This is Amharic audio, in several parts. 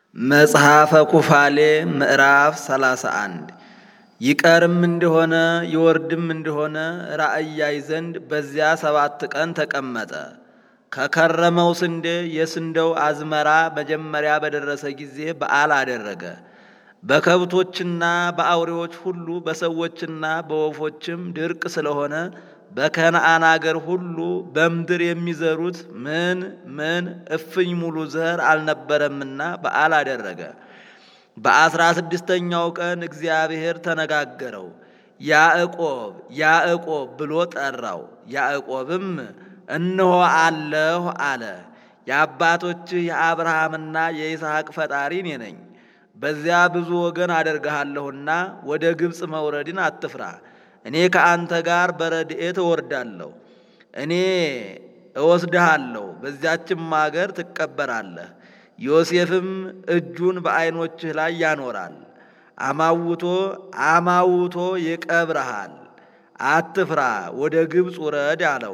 መጽሐፈ ኩፋሌ ምዕራፍ 31 ይቀርም እንደሆነ ይወርድም እንደሆነ ራእይ ያይ ዘንድ በዚያ ሰባት ቀን ተቀመጠ። ከከረመው ስንዴ የስንዴው አዝመራ መጀመሪያ በደረሰ ጊዜ በዓል አደረገ። በከብቶችና በአውሬዎች ሁሉ በሰዎችና በወፎችም ድርቅ ስለሆነ በከነአን አገር ሁሉ በምድር የሚዘሩት ምን ምን እፍኝ ሙሉ ዘር አልነበረምና በዓል አደረገ። በአስራ ስድስተኛው ቀን እግዚአብሔር ተነጋገረው። ያዕቆብ ያዕቆብ ብሎ ጠራው። ያዕቆብም እነሆ አለሁ አለ። የአባቶችህ የአብርሃምና የይስሐቅ ፈጣሪ እኔ ነኝ። በዚያ ብዙ ወገን አደርግሃለሁና ወደ ግብፅ መውረድን አትፍራ። እኔ ከአንተ ጋር በረድኤት እወርዳለሁ። እኔ እወስድሃለሁ፣ በዚያችም አገር ትቀበራለህ። ዮሴፍም እጁን በዐይኖችህ ላይ ያኖራል፣ አማውቶ አማውቶ ይቀብረሃል። አትፍራ፣ ወደ ግብፅ ውረድ አለው።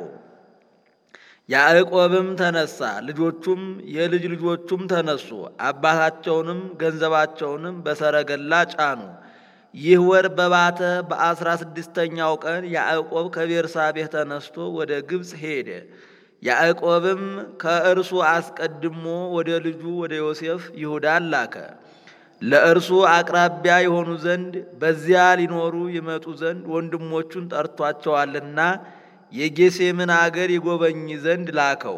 ያዕቆብም ተነሳ፣ ልጆቹም የልጅ ልጆቹም ተነሱ፣ አባታቸውንም ገንዘባቸውንም በሰረገላ ጫኑ። ይህ ወር በባተ በአስራ ስድስተኛው ቀን ያዕቆብ ከቤርሳቤህ ተነስቶ ወደ ግብፅ ሄደ። ያዕቆብም ከእርሱ አስቀድሞ ወደ ልጁ ወደ ዮሴፍ ይሁዳን ላከ። ለእርሱ አቅራቢያ የሆኑ ዘንድ በዚያ ሊኖሩ ይመጡ ዘንድ ወንድሞቹን ጠርቷቸዋልና የጌሴምን አገር ይጎበኝ ዘንድ ላከው።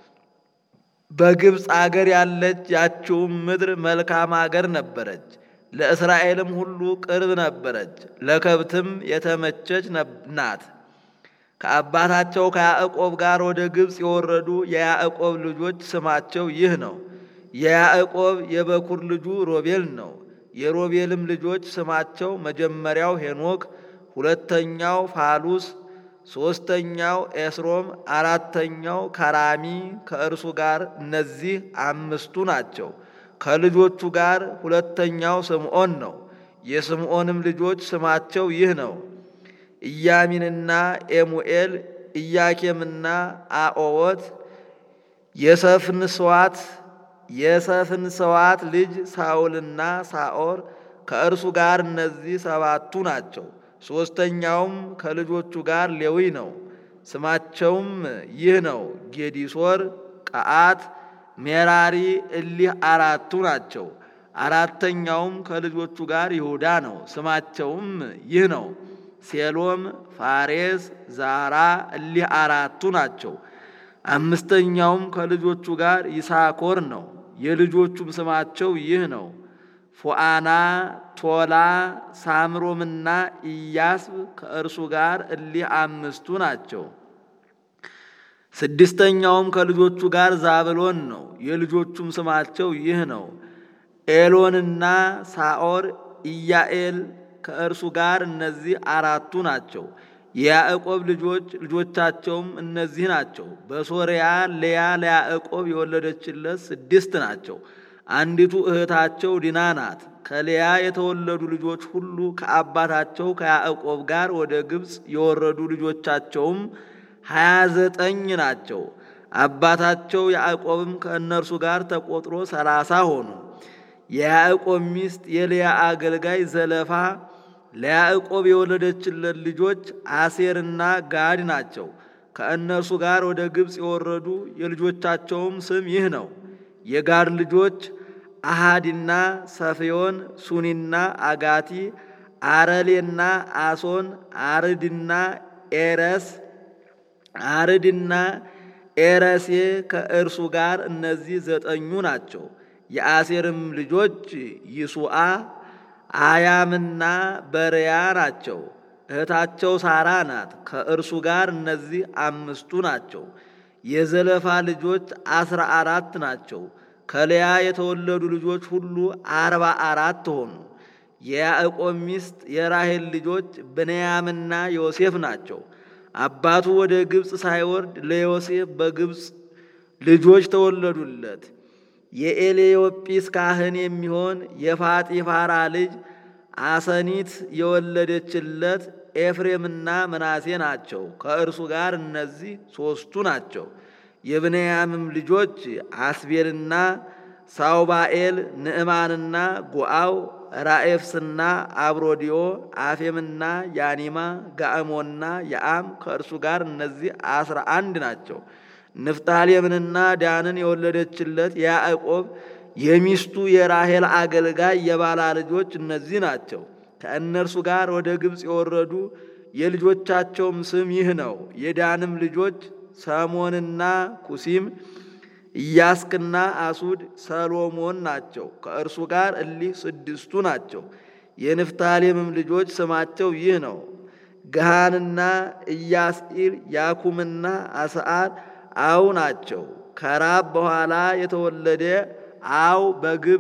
በግብፅ አገር ያለች ያችውም ምድር መልካም አገር ነበረች። ለእስራኤልም ሁሉ ቅርብ ነበረች፣ ለከብትም የተመቸች ናት። ከአባታቸው ከያዕቆብ ጋር ወደ ግብፅ የወረዱ የያዕቆብ ልጆች ስማቸው ይህ ነው። የያዕቆብ የበኩር ልጁ ሮቤል ነው። የሮቤልም ልጆች ስማቸው መጀመሪያው ሄኖክ፣ ሁለተኛው ፋሉስ፣ ሦስተኛው ኤስሮም፣ አራተኛው ከራሚ ከእርሱ ጋር እነዚህ አምስቱ ናቸው። ከልጆቹ ጋር ሁለተኛው ስምዖን ነው። የስምዖንም ልጆች ስማቸው ይህ ነው። ኢያሚንና ኤሙኤል፣ ኢያኬምና አኦወት፣ የሰፍንስዋት የሰፍንስዋት ልጅ ሳኦልና ሳኦር ከእርሱ ጋር እነዚህ ሰባቱ ናቸው። ሦስተኛውም ከልጆቹ ጋር ሌዊ ነው። ስማቸውም ይህ ነው። ጌዲሶር፣ ቀዓት ሜራሪ እሊህ አራቱ ናቸው። አራተኛውም ከልጆቹ ጋር ይሁዳ ነው። ስማቸውም ይህ ነው። ሴሎም፣ ፋሬስ፣ ዛራ እሊህ አራቱ ናቸው። አምስተኛውም ከልጆቹ ጋር ይሳኮር ነው። የልጆቹም ስማቸው ይህ ነው። ፉአና፣ ቶላ፣ ሳምሮምና ኢያስብ ከእርሱ ጋር እሊህ አምስቱ ናቸው። ስድስተኛውም ከልጆቹ ጋር ዛብሎን ነው። የልጆቹም ስማቸው ይህ ነው። ኤሎንና ሳኦር፣ ኢያኤል ከእርሱ ጋር እነዚህ አራቱ ናቸው። የያዕቆብ ልጆች ልጆቻቸውም እነዚህ ናቸው። በሶርያ ልያ ለያዕቆብ የወለደችለት ስድስት ናቸው። አንዲቱ እህታቸው ዲና ናት። ከልያ የተወለዱ ልጆች ሁሉ ከአባታቸው ከያዕቆብ ጋር ወደ ግብፅ የወረዱ ልጆቻቸውም ሀያ ዘጠኝ ናቸው። አባታቸው ያዕቆብም ከእነርሱ ጋር ተቆጥሮ ሰላሳ ሆኑ። የያዕቆብ ሚስት የልያ አገልጋይ ዘለፋ ለያዕቆብ የወለደችለት ልጆች አሴርና ጋድ ናቸው። ከእነርሱ ጋር ወደ ግብፅ የወረዱ የልጆቻቸውም ስም ይህ ነው። የጋድ ልጆች አሃዲና ሰፊዮን፣ ሱኒና አጋቲ፣ አረሌና አሶን፣ አርድና ኤረስ አርድና ኤረሴ ከእርሱ ጋር እነዚህ ዘጠኙ ናቸው። የአሴርም ልጆች ይሱአ አያምና በርያ ናቸው። እህታቸው ሳራ ናት። ከእርሱ ጋር እነዚህ አምስቱ ናቸው። የዘለፋ ልጆች አስራ አራት ናቸው። ከልያ የተወለዱ ልጆች ሁሉ አርባ አራት ሆኑ። የያዕቆብ ሚስት የራሔል ልጆች ብንያምና ዮሴፍ ናቸው። አባቱ ወደ ግብፅ ሳይወርድ ለዮሴፍ በግብፅ ልጆች ተወለዱለት። የኤሌዮጲስ ካህን የሚሆን የፋጢፋራ ልጅ አሰኒት የወለደችለት ኤፍሬምና ምናሴ ናቸው። ከእርሱ ጋር እነዚህ ሦስቱ ናቸው። የብንያምም ልጆች አስቤልና ሳውባኤል፣ ንዕማንና ጉአው፣ ራኤፍስና አብሮዲዮ፣ አፌምና ያኒማ፣ ጋእሞና የአም ከእርሱ ጋር እነዚህ አስራ አንድ ናቸው። ንፍታሌምንና ዳንን የወለደችለት የያዕቆብ የሚስቱ የራሔል አገልጋይ የባላ ልጆች እነዚህ ናቸው። ከእነርሱ ጋር ወደ ግብፅ የወረዱ የልጆቻቸውም ስም ይህ ነው። የዳንም ልጆች ሰሞንና ኩሲም፣ ኢያስክና አሱድ፣ ሰሎሞን ናቸው። ከእርሱ ጋር እሊህ ስድስቱ ናቸው። የንፍታሌምም ልጆች ስማቸው ይህ ነው። ገሃንና ኢያስኢል፣ ያኩምና አስዓር አው ናቸው። ከራብ በኋላ የተወለደ አው በግብ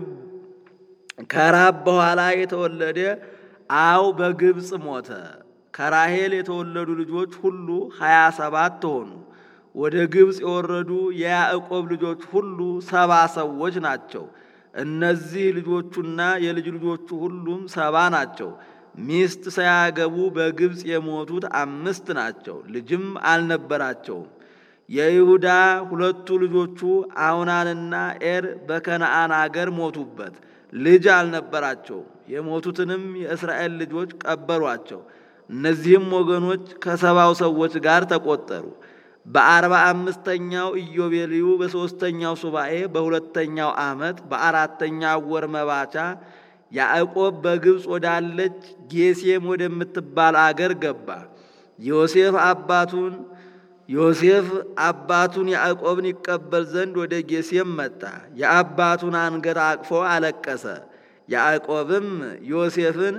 ከራብ በኋላ የተወለደ አው በግብፅ ሞተ። ከራሔል የተወለዱ ልጆች ሁሉ ሀያ ሰባት ሆኑ። ወደ ግብፅ የወረዱ የያዕቆብ ልጆች ሁሉ ሰባ ሰዎች ናቸው። እነዚህ ልጆቹና የልጅ ልጆቹ ሁሉም ሰባ ናቸው። ሚስት ሳያገቡ በግብፅ የሞቱት አምስት ናቸው። ልጅም አልነበራቸውም። የይሁዳ ሁለቱ ልጆቹ አውናንና ኤር በከነአን አገር ሞቱበት፣ ልጅ አልነበራቸውም። የሞቱትንም የእስራኤል ልጆች ቀበሯቸው። እነዚህም ወገኖች ከሰባው ሰዎች ጋር ተቆጠሩ። በአርባ አምስተኛው ኢዮቤልዩ በሦስተኛው ሱባኤ በሁለተኛው ዓመት በአራተኛው ወር መባቻ ያዕቆብ በግብፅ ወዳለች ጌሴም ወደምትባል አገር ገባ። ዮሴፍ አባቱን ዮሴፍ አባቱን ያዕቆብን ይቀበል ዘንድ ወደ ጌሴም መጣ። የአባቱን አንገት አቅፎ አለቀሰ። ያዕቆብም ዮሴፍን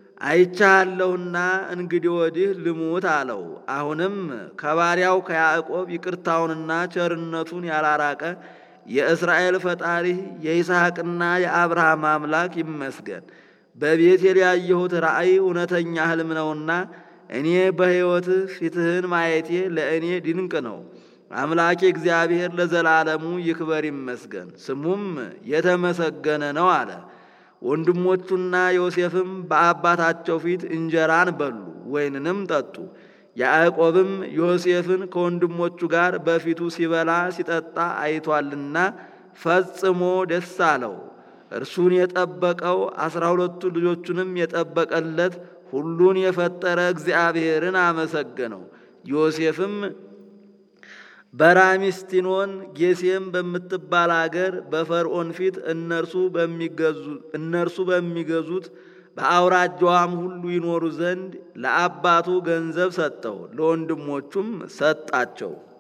አይቻለሁና እንግዲህ ወዲህ ልሙት አለው። አሁንም ከባሪያው ከያዕቆብ ይቅርታውንና ቸርነቱን ያላራቀ የእስራኤል ፈጣሪ የይስሐቅና የአብርሃም አምላክ ይመስገን። በቤቴል ያየሁት ራእይ እውነተኛ ሕልም ነውና እኔ በሕይወትህ ፊትህን ማየቴ ለእኔ ድንቅ ነው። አምላኬ እግዚአብሔር ለዘላለሙ ይክበር ይመስገን፣ ስሙም የተመሰገነ ነው አለ። ወንድሞቹና ዮሴፍም በአባታቸው ፊት እንጀራን በሉ፣ ወይንንም ጠጡ። ያዕቆብም ዮሴፍን ከወንድሞቹ ጋር በፊቱ ሲበላ ሲጠጣ አይቷልና ፈጽሞ ደስ አለው። እርሱን የጠበቀው አስራ ሁለቱ ልጆቹንም የጠበቀለት ሁሉን የፈጠረ እግዚአብሔርን አመሰገነው። ዮሴፍም በራሚስቲኖን ጌሴም በምትባል አገር በፈርዖን ፊት እነርሱ በሚገዙት በአውራጃዋም ሁሉ ይኖሩ ዘንድ ለአባቱ ገንዘብ ሰጠው፣ ለወንድሞቹም ሰጣቸው።